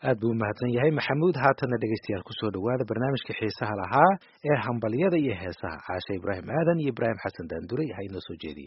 aad buu u mahadsan yahay maxamuud haatanna dhegaystayaal kusoo dhowaada barnaamijka xiisaha lahaa ee hambalyada iyo heesaha caashe ibraahim aadan iyo ibraahim xasan daanduray ha inoo soo jeediye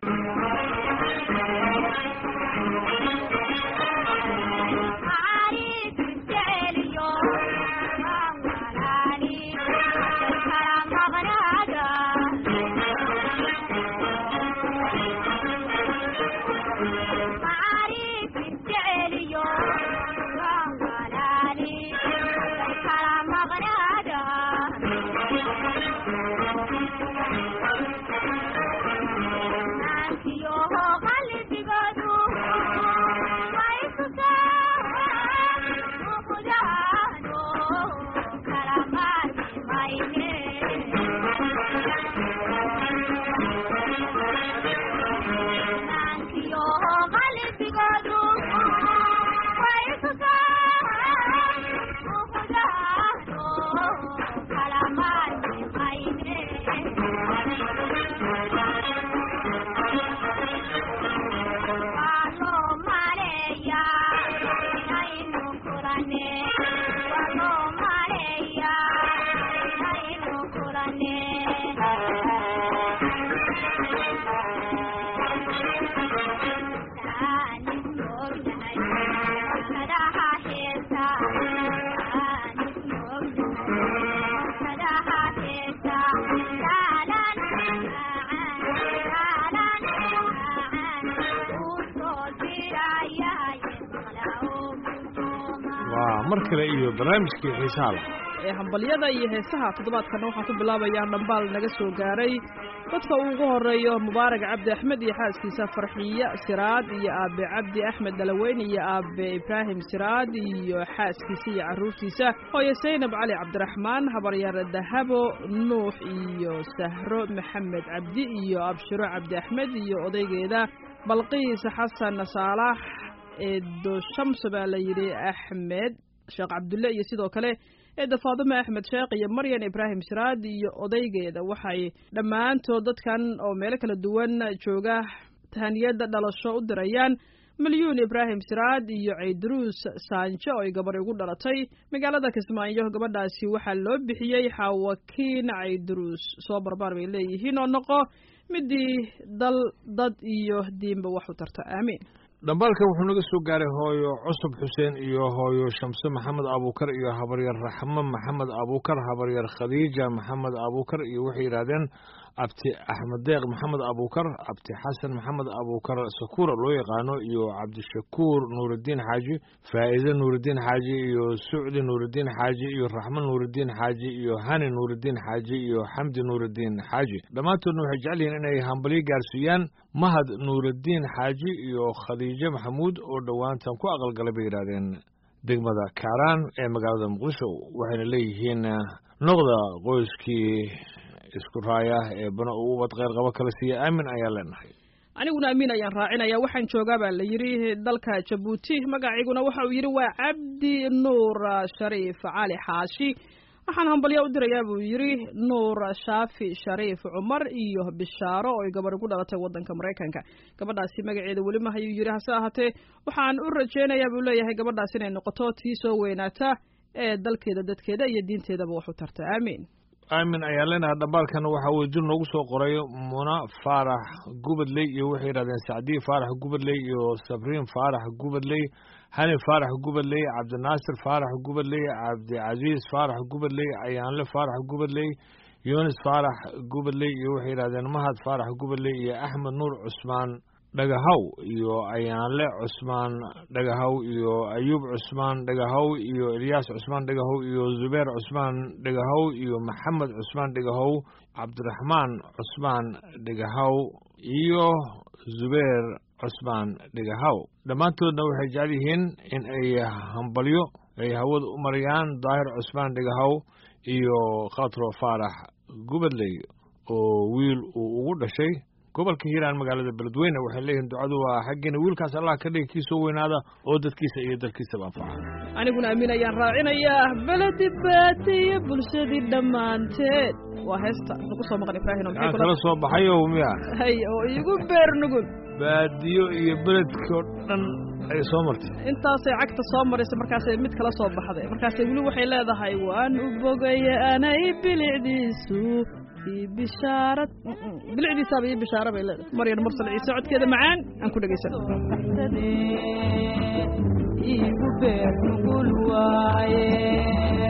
waa mar kale iyo barnaamijkii xiisaha lahaa ee hambalyada iyo heesaha toddobaadkana waxaan ku bilaabayaa dhambaal naga soo gaaray dadka uu ugu horeeyo mubaarak cabdi axmed iyo xaaskiisa farxiye siraad iyo aabe cabdi axmed dalaweyn iyo aabe ibraahim siraad iyo xaaskiisa iyo carruurtiisa hooye saynab cali cabdiraxmaan habaryar dahabo nuux iyo sahro maxamed cabdi iyo abshiro cabdi axmed iyo odaygeeda balqiis xasan saalax eedo shamso baa la yidhi axmed sheekh cabdulle iyo sidoo kale eedda faadime axmed sheekh iyo maryan ibraahim siraad iyo odaygeeda waxay dhammaantood dadkan oo meelo kala duwan jooga tahaniyadda dhalasho u dirayaan milyuun ibraahim siraad iyo caydaruus saanjo oo ay gabar ugu dhalatay magaalada kismaayo gabadhaasi waxaa loo bixiyey xaawakiin caydaruus soo barbaar bay leeyihiin oo noqo midii dal dad iyo diinba wax u tarta aamiin dhambaalkan wuxuu naga soo gaaray hooyo cusub xuseen iyo hooyo shamse maxamed abuukar iyo habaryar raxmo maxamed abuukar habaryar khadiija maxamed abuukar iyo waxay yidhahdeen abti axmed deeq maxamed abuukar abti xasan maxamed abuukar sakuura loo yaqaano iyo cabdishakuur nuurudiin xaaji faa'iide nuurudiin xaaji iyo sucdi nuurudiin xaaji iyo raxmo nuurudiin xaaji iyo hani nuurudiin xaaji iyo xamdi nuurudiin xaaji dhammaantoodna waxay jecel yihiin inay hambalyo gaarsiiyaan mahad nuurudiin xaaji iyo khadiijo maxamuud oo dhowaantan ku aqalgalay bay yidhahdeen degmada kaaraan ee magaalada muqdisho waxayna leeyihiin noqda qoyskii isku raaya ee bana uu ubad kheyr qabo kala siiya aamin ayaan leenahay aniguna amiin ayaan raacinaya waxaan joogaa baa la yidhi dalka jabuuti magaciiguna waxa uu yidhi waa cabdi nuur shariif cali xaashi waxaan hambalyo u dirayaa buu yidhi nuur shaafi shariif cumar iyo bishaaro oo ay gabar ugu dhalatay waddanka maraykanka gabadhaasi magaceeda weli ma hayuu yidhi hase ahaatee waxaan u rajaynayaa buu leeyahay gabadhaas inay noqoto tii soo weynaata ee dalkeeda dadkeeda iyo diinteedaba wax u tarta aamiin aamin ayaan leenahay dhambaalkan waxaa uu jir noogu soo qoray muna faarax gubadley iyo waxay yidhahdeen sacdiye faarax gubadley iyo sabriin faarax gubadley hani faarax gubadley cabdinaasir faarax gubadley cabdicasiis faarax gubadley ayaanle faarax gubadley yunis faarax gubadley iyo waxay yidhahdeen mahad faarax gubadley iyo axmed nuur cusmaan dhagahaw iyo ayaanle cusmaan dhagahaw iyo ayuub cusmaan dhagahaw iyo ilyaas cusmaan dhagahow iyo zubeer cusmaan dhagahow iyo maxamed cusmaan dhagahow cabdiraxmaan cusmaan dhagahaw iyo zubeer cusmaan dhagahaw dhammaantoodna waxay jecel yihiin in ay hambalyo ay hawada u marayaan daahir cusmaan dhagahaw iyo khatro faarax gubadley oo wiil uu ugu dhashay gobolka hiiraan magaalada beledweyne waxay leeyihiin ducadu waa xaggeena wiilkaas allah ka dhigi kii soo weynaada oo dadkiisa iyo dalkiisaba anfaca aniguna amiin ayaan raacinayaa beledi baatiyo bulshadii dhammaanteed waa heesta nagu soo maqan ibraahim aan kala soo baxayo miya hay oo iigu beer nugul baadiyo iyo beledkii oo dhan ay soo martay intaasay cagta soo maraysa markaasay mid kala soo baxday markaasay weli waxay leedahay waan u bogaya anay bilicdiisu ii bishaarad bilicdiisaaba ii bishaara bay leedahay maryan mursal ciise codkeeda macaan aan ku dhegaysan igu beer nugul waaye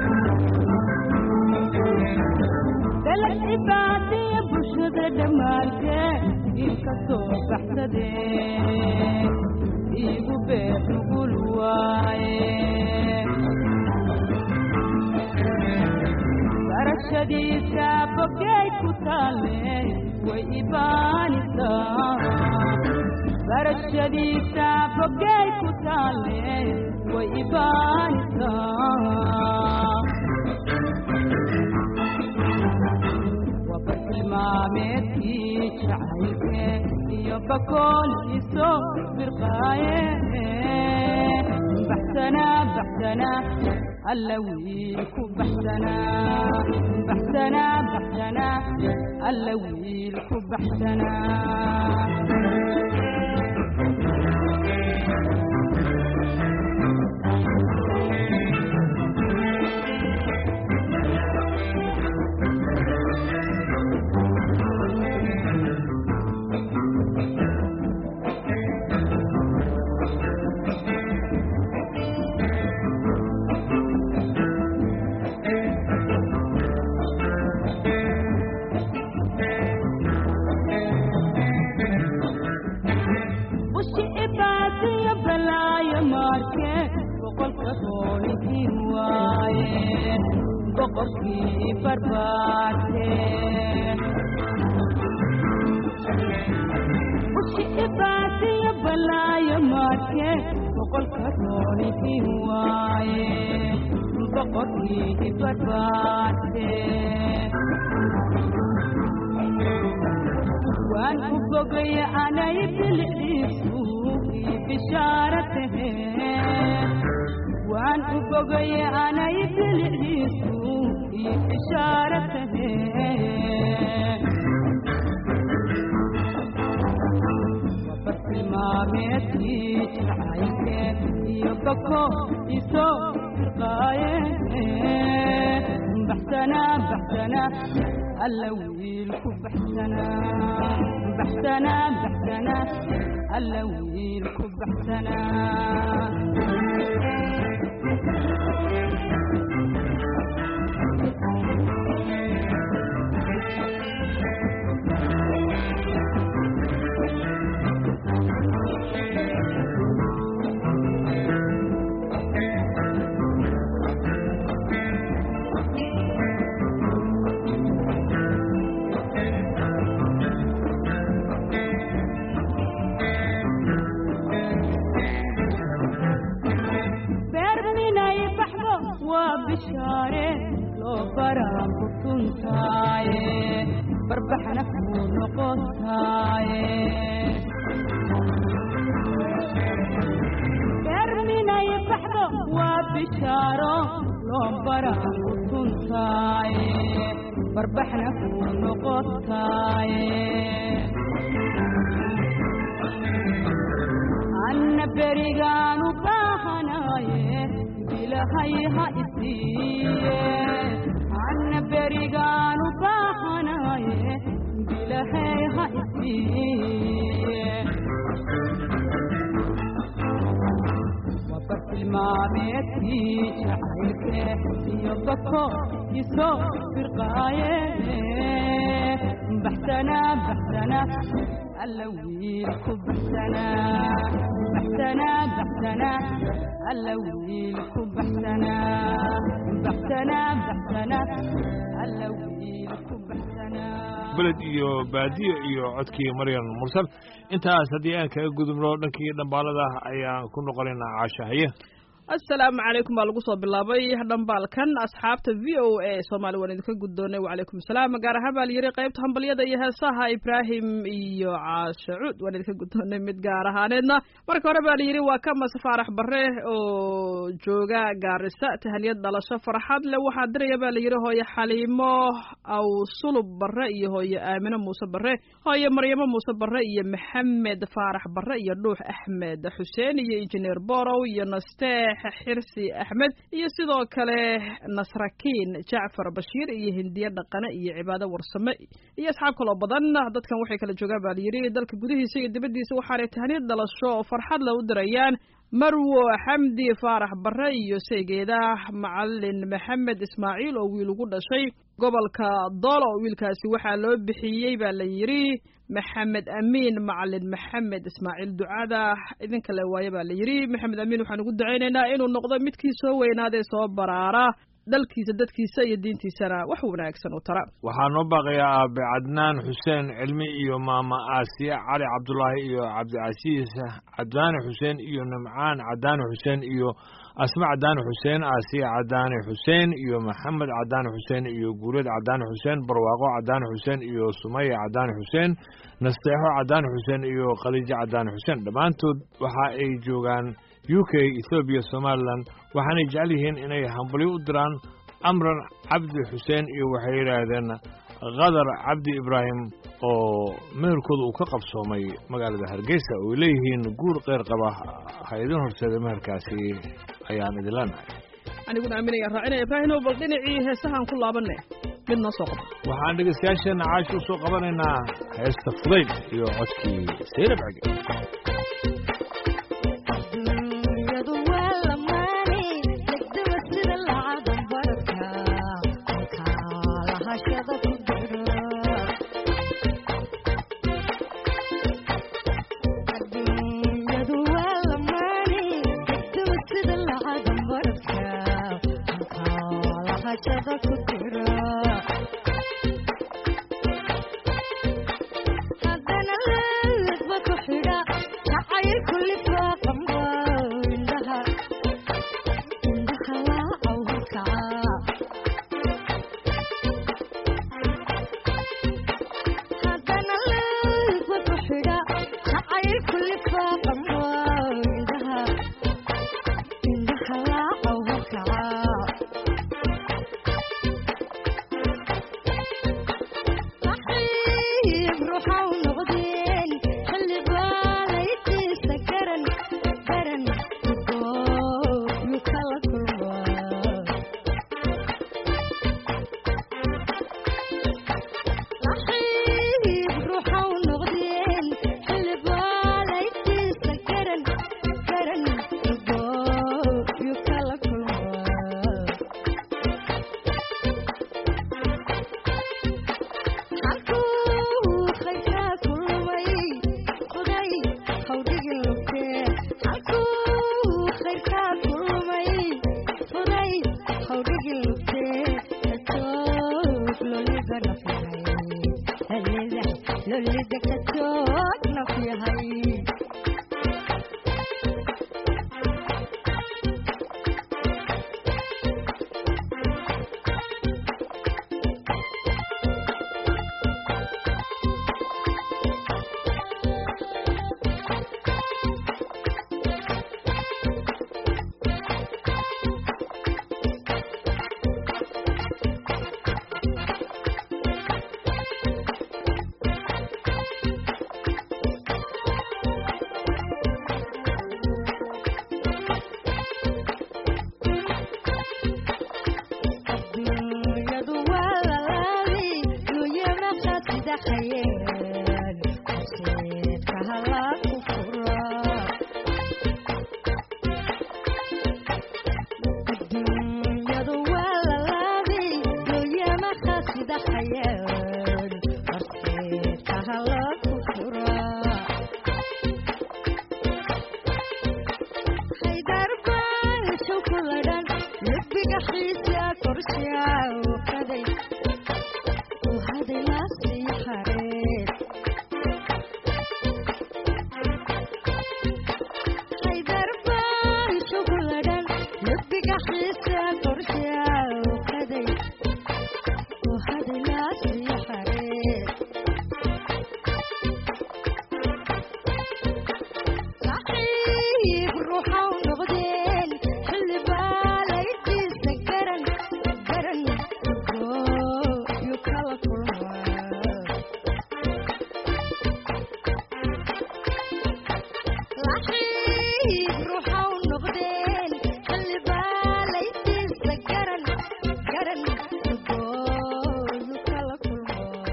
dalad cibaadiya bulshada dhammaanteed ilka soo baxsadee igu beer nugul waaye barashadiisa bogay ku taale way ibaanisaa barashadiisa bogay ku taale way ibaanisaa waba tilmaameedkii jacaylke iyo bakool iso firqaaye baxsana baxsana alla wiil ku baxsana baxsana baxsana alla wiil ku baxsana ushi ibaadiyo balaayo maarke boqolka boolinkii waaye boqorkii barbaarte ushi ibaadiyo balaayo maarke boqolka boolinkii waaye boqorkii barbaarte waan u bogaya anay bilicdiisu ii bishaara tahe waan u bogaya anay bilicdiisu ii bishaara tahe waba tilmaameedkii jacaylke iyo bako isoo firqaaye baxsana baxsana alla wiil ku baxsana baxsana baxsana alla wiil ku baxsana beer minay baxdo waa bishaare loo baraan ku tuntaaye barbaxna kuu noqotaaye beer minay baxdo waa bishaaro loo baraan ku tuntaaye barbaxna kuu noqotaaye anna berigaanu baahanaaye bilahay ha isiiye anna berigaanu baahanaaye bilahay ha isiiye waba tilmaameedkii jacaylke iyo bako isoo firqaaye baxsana baxsana alla wiil ku baxsana baxsana baxsana alla wiil ku baxsana baxsana baxsana alla wiil ku baxsana beled iyo baadiyo iyo codkii maryan mursal intaas haddii aan kaga gudubno dhankii dhambaalada ayaan ku noqonaynaa caashahaye assalaamu calaykum baa lagu soo bilaabay dhambaalkan asxaabta v o a soomaali waan idinka guddoonay wacalaykum asalaam gaar ahaan baa layidhi qaybta hambalyada iyo heesaha ibraahim iyo caashe cuud waan idinka guddoonay mid gaar ahaaneedna marka hore baa layidhi waa ka mase faarax bare oo jooga gaarisa tahaniyad dhalasho farxad le waxaa diraya baa layidhi hooye xaliimo aw sulub bare iyo hooye aamino muuse bare hooye maryamo muuse bare iyo maxamed faarax bare iyo dhuux axmed xuseen iyo injineer borow iyo nasteex xirsi axmed iyo sidoo kale nasrakiin jacfar bashiir iyo hindiye dhaqane iyo cibaado warsame iyo asxaab kaloo badan dadkan waxay kala joogaan baa layidhi dalka gudihiisa iyo dibaddiisa waxaanay tahniyad dhalasho oo farxad le u dirayaan marwo xamdi faarax bare iyo seegeeda macalin maxamed ismaaciil oo wiil ugu dhashay gobolka doolo wiilkaasi waxaa loo bixiyey baa la yidhi maxamed amiin macalin maxamed ismaaciil ducada idinka le waaye baa la yidhi maxamed amiin waxaan ugu ducaynaynaa inuu noqdo midkii soo weynaadee soo baraara dalkiisa dadkiisa iyo diintiisana wax wanaagsan u tara waxaa noo baaqayaa aabe cadnaan xuseen cilmi iyo maama aasiya cali cabdulaahi iyo cabdicasiis cadaani xuseen iyo nimcaan cadaani xuseen iyo asma cadaani xuseen aasiya cadaani xuseen iyo maxamed cadaani xuseen iyo guuleed cadaani xuseen barwaaqo cadaani xuseen iyo sumaya cadaani xuseen nasteexo cadaani xuseen iyo khaliijo cadaani xuseen dhammaantood waxa ay joogaan u k ethoobiya somalilan waxaanay jecel yihiin inay hambalyo u diraan amran cabdi xuseen iyo waxay yidhaahdeen khadar cabdi ibraahim oo meherkooda uu ka qabsoomay magaalada hargeysa oo ay leeyihiin guur keyr qaba ha idin horseeda meherkaasi ayaan idin leenahay aniguna aaminaya raacinaya ibraahimow bal dhinacii heesahaan ku laabanne mid noo soo qaba waxaan dhegeystayaasheenna caashi u soo qabanaynaa heesta fudayd iyo codkii sayrab cege dunyadu waa lamaane legdaba sida lacadan barka halkaa lahashada ku jiro dunyadu waa lamaane legdaba sida lacadan barka halkaa lahashada ku jiro haddana ladba ku xidha jacayl kulli faaqamba indhaha indhaha laacaw halkaca haddana ladba ku xidha jacayl kulli faaqamba indhaha indhaha laacaw halkaca صحيح روحوا نغدين خلي باليتيس قرن قرن يقول يكلا كل صحيح روحوا نغدين خلي باليتيس قرن قرن يقول يكلا كل halkuu khayrkaa kulmay qoday hawdhigi lugtee halkuu khayrkaa kulmay qoday hawdhigi lugtee katoog loliga nafyahay halida loliga katoog nafyahay dunyadu waa lalaali dunyama qasida khayeen horseedka halaa ku fura dunyadu waa lalaali dunyama qasida khayeen horseedka halaa ku fura haydarbaan shukuladhan lubiga xiisa korshaa u qaday u haday laasii hareed haydarbaan shukuladhan qalbiga xiisa qorshaa okaday وهذا ناس حرير صحيح روحه ونغدين خلي بالك تسكرن سكرن جو يكلا كل صحيح روحه ونغدين خلي بالك تسكرن سكرن جو يكلا كل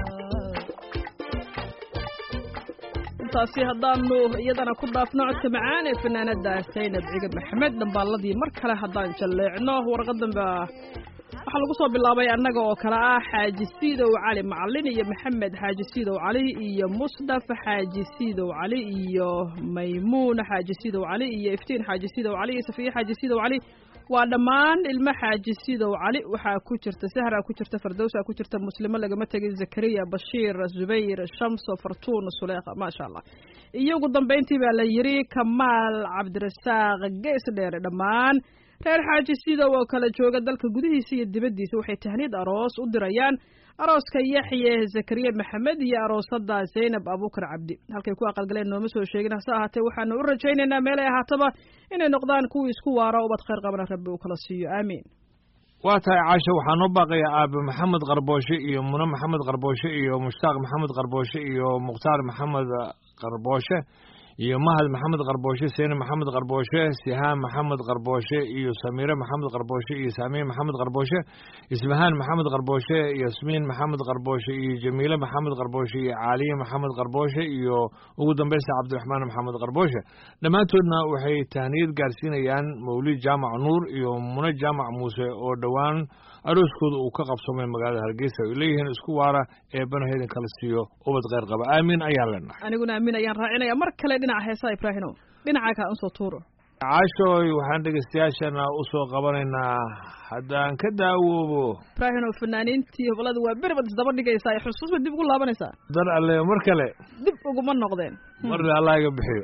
intaasi haddaanu iyadana ku dhaafno codka macaan ee fanaanada saynab cigab maxamed dhambaaladii mar kale haddaan jalleecno warqadan baa waxaa lagu soo bilaabay annaga oo kale ah xaaji siidow cali macalin iyo maxamed xaaji siidow cali iyo musdaf xaaji siidow cali iyo maymuun xaaji siidow cali iyo iftiin xaaji siidow cali iyo safiye xaaji siidow cali waa dhammaan ilmo xaaji siidow cali waxaa ku jirta sahra ku jirta fardowsa ku jirta muslimo lagama tegin zakariya bashiir zubayr shamso fartuun suleekha maasha allah iyo ugu dambayntii baa la yiri kamaal cabdirasaaq gees dheere dhammaan reer xaaji siidow oo kala jooga dalka gudihiisa iyo dibaddiisa waxay tahniid aroos u dirayaan arooska yaxye zakariya maxamed iyo aroosada zaynab abuukar cabdi halkay ku aqalgaleen nooma soo sheegin hase ahaatee waxaanu u rajaynaynaa meelay ahaataba inay noqdaan kuwii isku waara ubad khayr qabana rabbi uu kala siiyo aamiin waa tahay caasho waxaa noo baaqaya aabe maxamed qarbooshe iyo mune maxamed qarbooshe iyo mushtaaq maxamed qarbooshe iyo mukhtaar maxamed qarbooshe iyo mahad maxamed qarbooshe seene maxamed qarbooshe sihaan maxamed qarbooshe iyo samiire maxamed qarbooshe iyo saamiye maxamed qarbooshe ismahaan maxamed qarbooshe yasmiin maxamed qarbooshe iyo jamiile maxamed qarbooshe iyo caaliye maxamed qarbooshe iyo ugu dambaysta cabdiraxmaan maxamed qarbooshe dhammaantoodna waxay tahniyad gaarsiinayaan mawlid jaamac nuur iyo mune jaamac muuse oo dhowaan arooskooda uu ka qabsamay magaalada hargeysa ay leeyihiin isku waara ee banahaydan kala siiyo ubad kheyr qaba aamiin ayaan leenahay aniguna aamin ayaan raacinaya mar kale dhinaca heesaha ibraahino dhinaca kaa unsoo tuuro caashooy waxaan dhegeystayaashana u soo qabanaynaa haddaan ka daawoobo ibraahino fanaaniintii hobolada waa beri baad isdaba dhigaysaa ee xusuusba dib ugu laabanaysaa dar alle mar kale dib uguma noqdeen marle allah iga bixiyo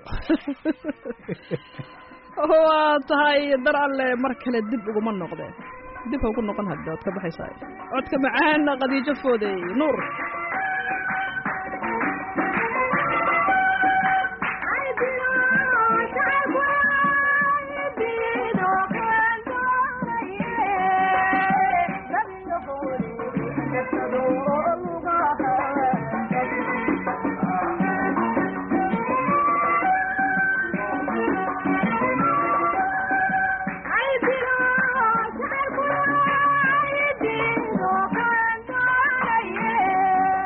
waa tahay dar alle mar kale dib uguma noqdeen dib ha ugu noqon hadda waad ka baxaysaa codka macaan qadiijo foodey nuur Ay,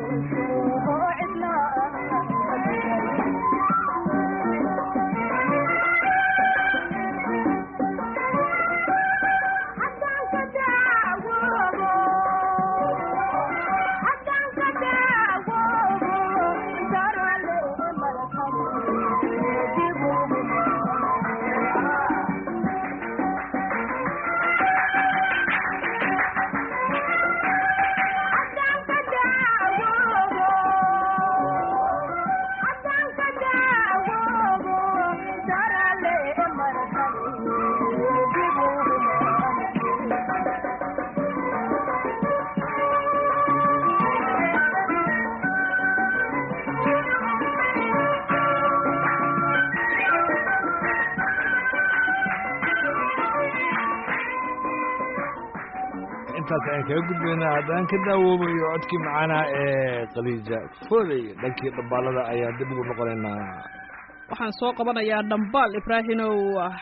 intaas ayaan kaga gudbaynaa haddaan ka daawoobayo codkii macaanaa ee khaliija foley dhankii dhambaalada ayaan dib ugu noqonaynaa waxaan soo qabanayaa dhambaal ibraahimow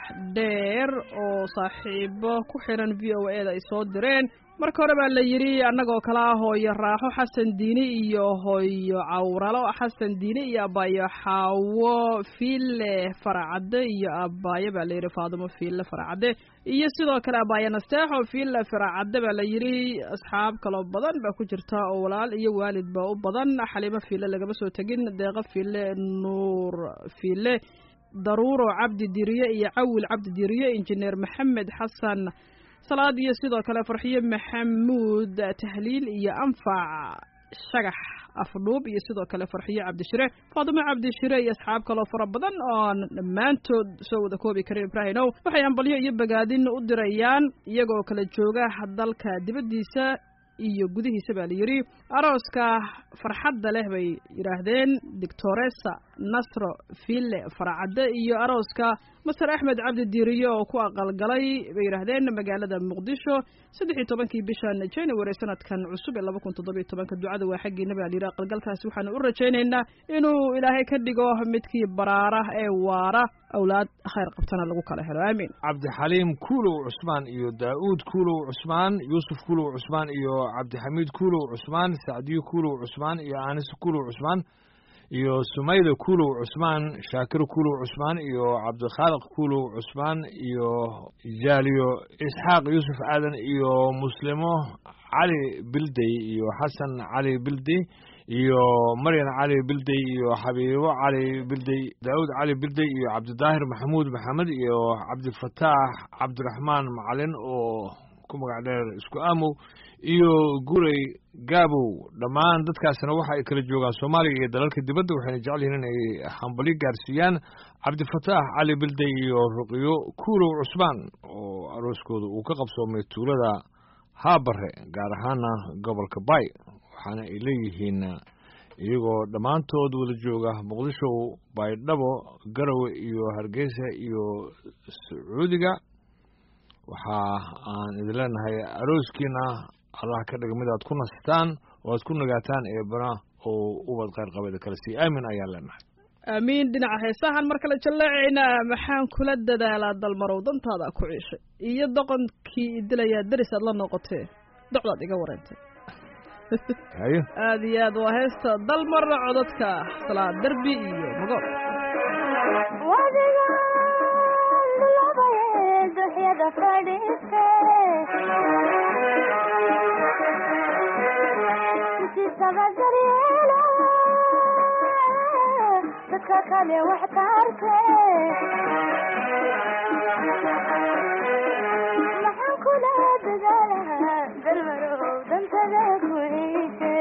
dheer oo saaxiibo ku xiran v o e da ay soo direen marka hore baa la yidhi annagoo kale ah hooyo raaxo xasan diini iyo hooyo cawralo xasan diini iyo abaayo xaawo fiile faracadde iyo abaayo baa la yidhi faadumo fiile faracadde iyo sidoo kale abaayo nasteexo fiile faracadde baa la yidhi asxaab kaloo badan baa ku jirta oo walaal iyo waalid baa u badan xaliimo fiile lagama soo tegin deeqo fiile nuur fiile daruuro cabdi diriye iyo cawil cabdi diriye injineer maxamed xasan salaad iyo sidoo kale farxiyo maxamuud tahliil iyo anfac shagax afdhuub iyo sidoo kale farxiyo cabdishire faadumo cabdishire iyo asxaab kaloo fara badan oon dhammaantood soo wada koobi karin ibraahimow waxay ambalyo iyo bagaadin u dirayaan iyagoo kala jooga dalka dibaddiisa iyo gudihiisa baa la yidhi arooska farxadda leh bay yidhaahdeen doctoresa nasro fille faracadde iyo arooska master axmed cabdi diiriye oo ku aqalgalay bay yidhaahdeen magaalada muqdisho saddex iyo tobankii bishan january sanadkan cusub ee laba kun toddobiyo tobanka ducada waa xaggiina baa la yidhi aqalgalkaasi waxaanu u rajaynaynaa inuu ilaahay ka dhigo midkii baraara ee waara awlaad khayr qabtana lagu kala helo aamiin cabdixaliim kuulow cusmaan iyo daa'uud kuulow cusmaan yuusuf kuulow cusmaan iyo cabdixamiid kuulow cusmaan sacdiyo kuulow cusmaan iyo aanis kuulow cusmaan iyo sumayda kuulow cusmaan shaakir kuulow cusmaan iyo cabdikhaaliq kuulow cusmaan iyo jaaliyo isxaaq yuusuf aadan iyo muslimo cali bildey iyo xasan cali bildey iyo maryan cali bildey iyo xabiibo cali bildey daawud cali bildey iyo cabdidaahir maxamuud maxamed iyo cabdifataax cabdiraxmaan macalin oo ku magac dheer isku aamow iyo gurey gaabow dhammaan dadkaasna waxa ay kala joogaan soomaaliya iyo dalalka dibadda waxayna jecel yihiin in ay hambalyo gaarsiiyaan cabdifataax cali bildey iyo ruqyo kuulow cusmaan oo arooskooda uu ka qabsoomay tuulada haabare gaar ahaana gobolka bay waxaana ay leeyihiin iyagoo dhammaantood wada jooga muqdisho baydhabo garowe iyo hargeysa iyo sacuudiga waxa aan idin leenahay arooskiina allah ka dhiga mid aad ku nastaan oo aad ku nagaataan eebana oo ubad kheyr qabeeda kale sii aamin ayaan leenahay aamiin dhinaca heesahan mar kale jalleecaynaa maxaan kula dadaalaa dalmarow dantaada ku ciishay iyo doqonkii idilayaa deris aad la noqotee docdaad iga wareentay hayo aada iyo aad waa heesta dalmarna codadka salaad derbi iyo magool duxyada fadhiiste sisaba daryeela dadka kale wax taarte maxaan kula dadaalaha dalmarow dantada ku ciise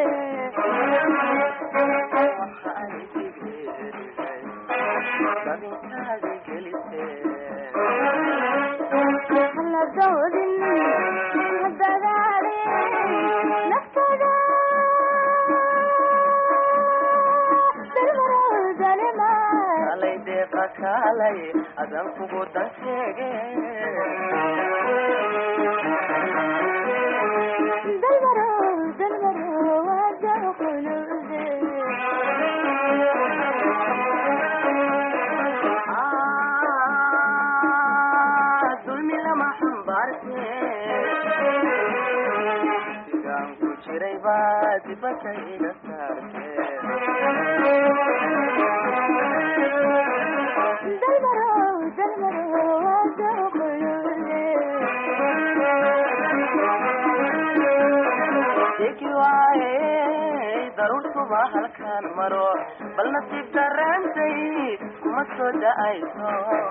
hala doodin ha dadaalin naftada dalmarow dalima alay deeqa kaalay adan kugu dan sheege dalmarow dalmarow wada qulude Ah, dulmi lama xambaarte sigaan ku jiray baa dibadda iga saar aniguba halkaan maro bal nasiib daraantay kuma soo da-ayso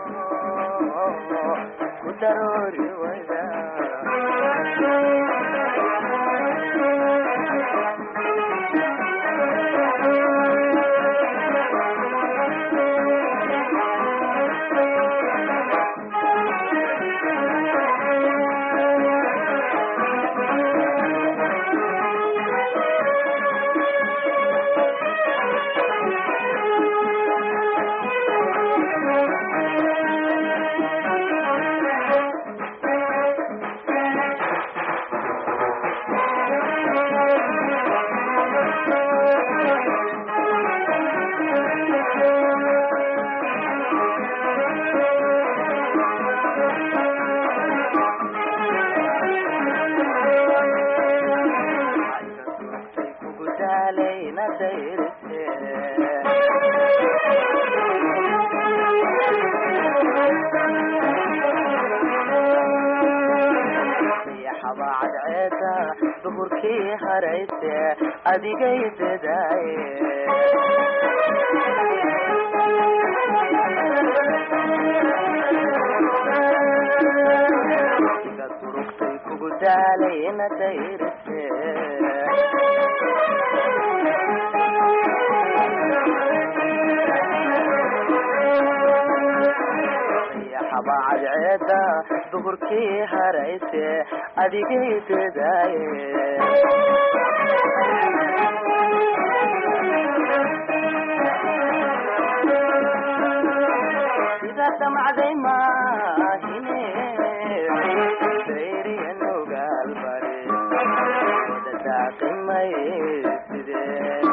ku daroori wada kugu daalayna dayrise yaxaba cadceeda duhurkii harayse adigay dadaaye iga durugtay kugu daalayna dayrise yaxaba cadceeda duhurkii harayse adigay dadaaye sida damacday maahine sayriya nugaal bari wada daaqimay sidee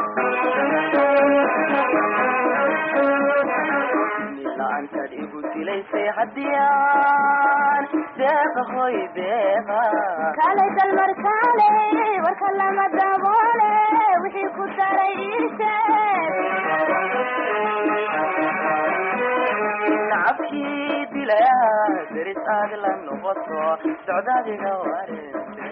la-aantaad igu dilaysay haddiyaan deeqa hoy deeqa kaalay dalmar kaalay warka lama daboole wixii ku daray ii sheeg nacabkii dilaya deris aad la noqoto socdaadiga warinte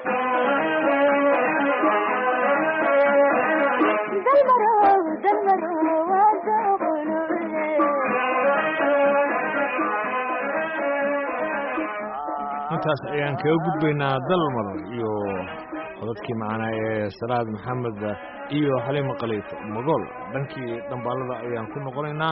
dalmarow dalmarow waa dooqulude intaas ayaan kaga gudbaynaa dalmar iyo codadkii macnaa ee salaad maxamed iyo xaliimo khaliif magool dhankii dhambaalada ayaan ku noqonaynaa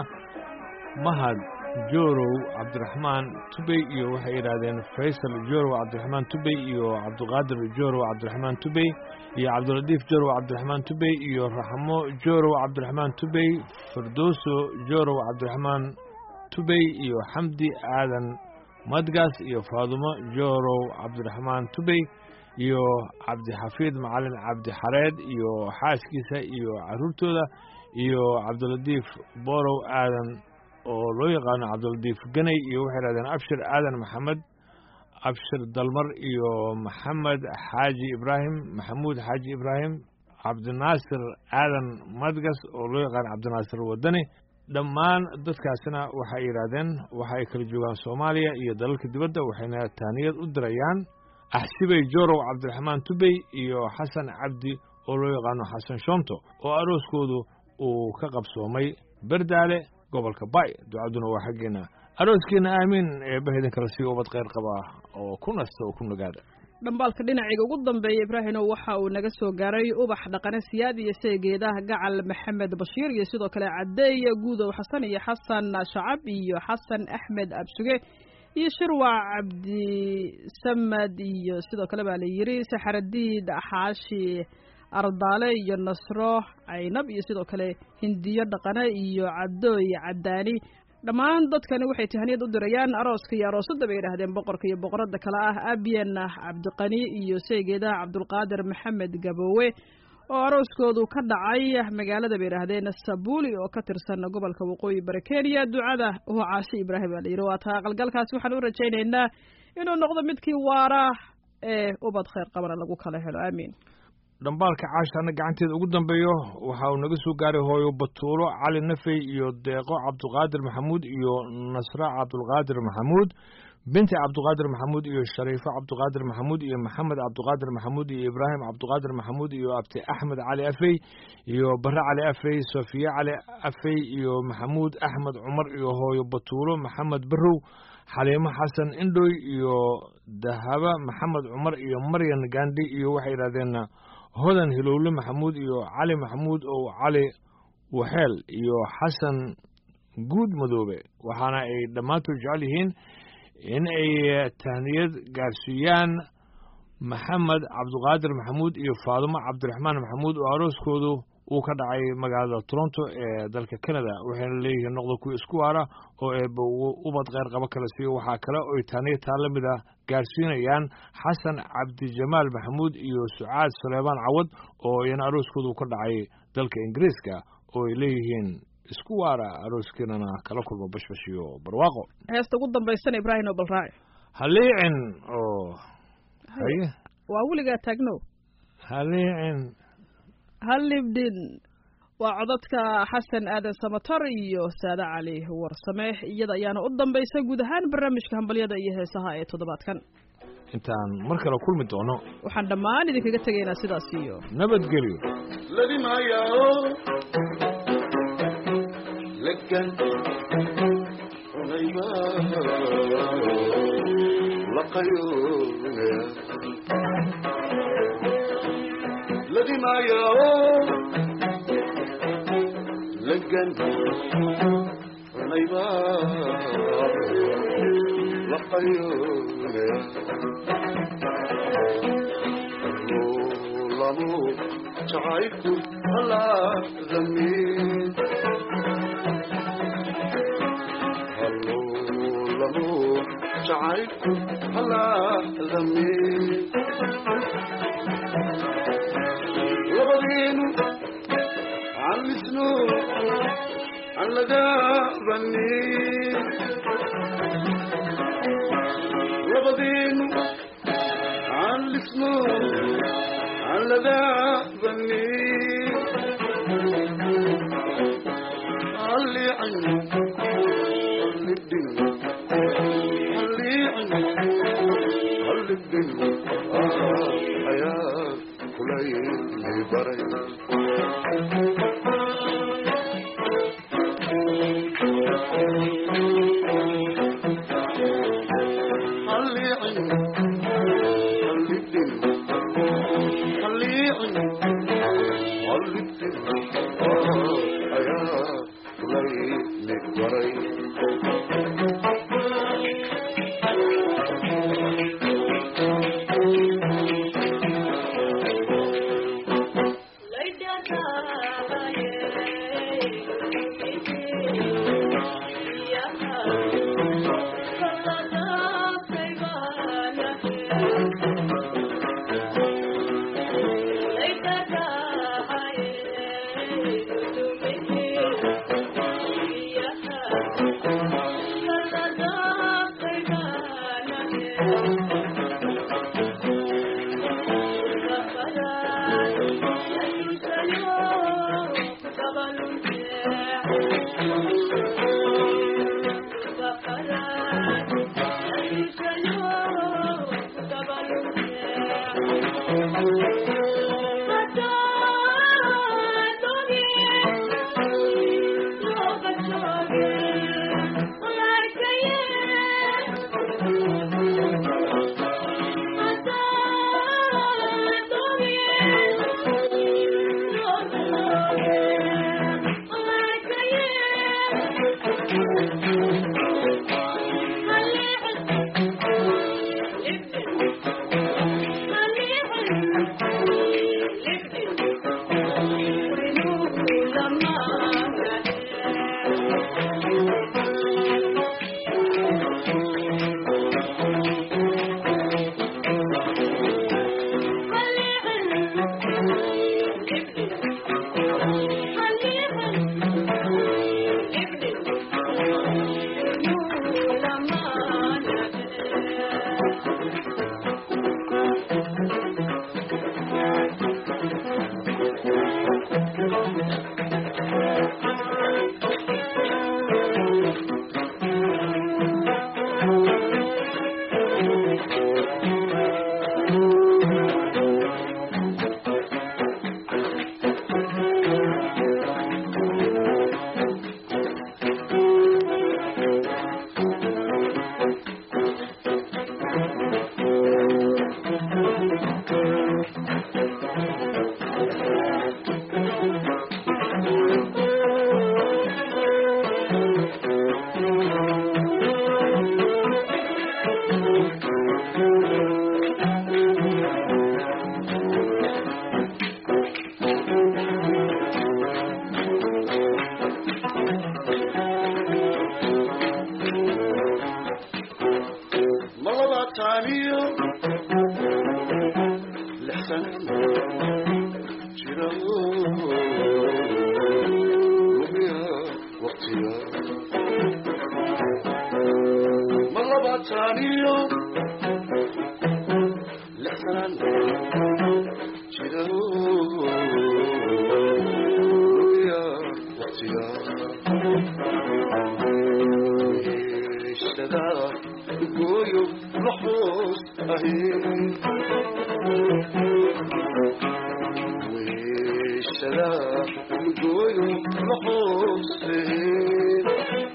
mahad joorow cabdiraxmaan tubey iyo waxay yidhaahdeen faysal joorow cabdiraxmaan tubey iyo cabdiqaadir joorow cabdiraxmaan tubey iyo cabdilatiif joorow cabdiraxmaan tubey iyo raxmo joorow cabdiraxmaan tubey firdooso joorow cabdiraxmaan tubey iyo xamdi aadan madgaas iyo faadumo joorow cabdiraxmaan tubey iyo cabdixafiid macalin cabdixareed iyo xaaskiisa iyo caruurtooda iyo cabdilatiif borow aadan oo loo yaqaano cabdilatiif ganay iyo waxay dhahdeen abshir aadan maxamed abshir dalmar iyo maxamed xaaji ibraahim maxamuud xaaji ibraahim cabdinaasir aadan madgas oo loo yaqaano cabdinaasir wadani dhammaan dadkaasina waxay yidhaahdeen waxa ay kala joogaan soomaaliya iyo dalalka dibadda waxayna taaniyad u dirayaan axsibey joorow cabdiraxmaan tubey iyo xasan cabdi oo loo yaqaano xasan shonto oo arooskoodu uu ka qabsoomay berdaale gobolka bay ducaduna waa xaggeena arooskiina aamiin eebbaha idinkala sii ubad kheyr qaba oo ku nasta oo ku nagaada dhambaalka dhinaciga ugu dambeeya ibraahimow waxa uu naga soo gaaray ubax dhaqane siyaad iyo seegeedaha gacal maxamed bashiir iyo sidoo kale cadeeye guudow xasan iyo xasan shacab iyo xasan axmed absuge iyo shirwac cabdisamad iyo sidoo kale baa la yiri saxaradiid xaashi ardaale iyo nasro caynab iyo sidoo kale hindiyo dhaqane iyo cadooy cadaani dhammaan dadkani waxay tahaniyad u dirayaan arooska iyo aroosadda bay yidhaahdeen boqorka iyo boqoradda kale ah abyen cabdiqani iyo seegeedaha cabdulqaadir maxamed gaboowe oo arooskoodu ka dhacay magaalada bay yidhaahdeen sabuuli oo ka tirsan gobolka waqooyi bari kenya ducada waa caashe ibraahim baa la yidhi waa taa aqalgalkaasi waxaan u rajaynaynaa inuu noqdo midkii waara ee ubad khayr qabana lagu kala helo aamiin dhambaalka caashana gacanteeda ugu dambeeyo waxa uu naga soo gaaray hooyo batuulo cali nafey iyo deeqo cabdulqaadir maxamuud iyo nasra cabdulqaadir maxamuud binti cabdiqaadir maxamuud iyo shariifo cabdiqaadir maxamuud iyo maxamed cabdiqaadir maxamuud iyo ibraahim cabdiqaadir maxamuud iyo abti axmed cali afey iyo bare cali afey sofiye cali afey iyo maxamuud axmed cumar iyo hooyo batuulo maxamed barow xaliimo xasan indhoy iyo dahaba maxamed cumar iyo maryan gandhi iyo waxay yidhahdeen hodan hilowle maxamuud iyo cali maxamuud oo cali waxeel iyo xasan guud madoobe waxaana ay dhammaantood jecel yihiin in ay tahniyad gaarsiiyaan maxamed cabdiqaadir maxamuud iyo faadumo cabdiraxmaan maxamuud oo arooskoodu uu ka dhacay magaalada toronto ee dalka canada waxayna leeyihiin noqda kuwa isku waara oo eeba ubad kheyr qabo kala siiyo waxaa kale oy tahniyad taa la mid a gaarsiinayaan xasan cabdijamaal maxamuud iyo sucaad suleybaan cawad oo iyana arooskoodu uu ka dhacay dalka ingiriiska oo ay leeyihiin isku waara arooskiinana kala kulmo bashbash iyo barwaaqo heesta ugu dambaysana ibraahim oo balraaci haliicin oo haye waa weligaa taagno haliicin halibdhin waa codadka xasan aadan samatar iyo saade cali warsame iyada ayaana u dambaysa guud ahaan barnaamijka hambalyada iyo heesaha ee toddobaadkan intaan mar kale kulmi doono waxaan dhammaan idinkaga tegaynaa sidaas iyo nabadgelyo ladimaayao legan unayba laqayoonaya ladimaayao legan unayba laqayoonaya lamo jacaylku halaadamiin hallo lamo jacaylku halaadamiin labadiinu callisno aan lagaabanin labadiinu callisno aan lagaabanin alliicin hallidhin halliicin hallidhin ayaa kulayli baray halliicin hallidhin halliicin hallidhin ayaa kulayli baray لحوسين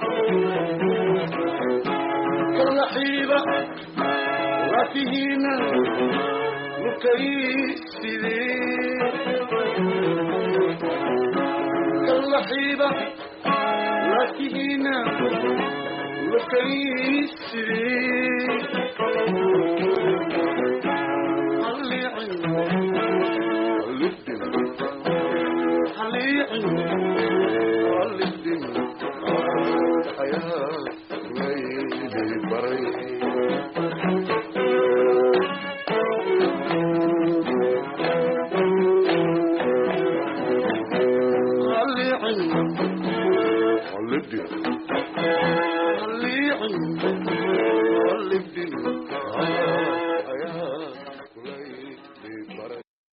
كاللحيبة وفيهنا مكيسدين كاللحيبة وفيهنا مكيسدين اللي عندنا اللي حليعي والدين حياة ليلي بري حليعي والدين حليعي والدين